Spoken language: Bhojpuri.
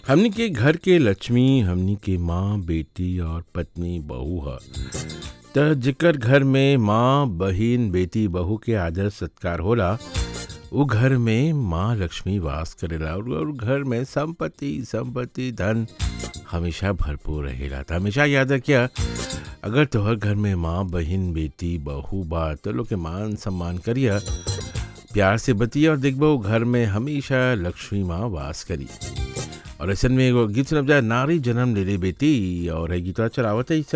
हमनी के घर के लक्ष्मी हमनी के माँ बेटी और पत्नी बहू ह त जेकर घर में माँ बहिन बेटी बहू के आदर सत्कार होला उ घर में माँ लक्ष्मी वास करेला और और घर में संपत्ति संपत्ति धन हमेशा भरपूर रहेला त हमेशा याद रखिया अगर तोहर घर में माँ बहिन बेटी बहू बा तो लोग के मान सम्मान करिया प्यार से बतिया और देखबो घर में हमेशा लक्ष्मी माँ वास करी और ऐसन में एगो गीत सुनब जा नारी जन्म ले ले बेटी और है गीतवा चलावत है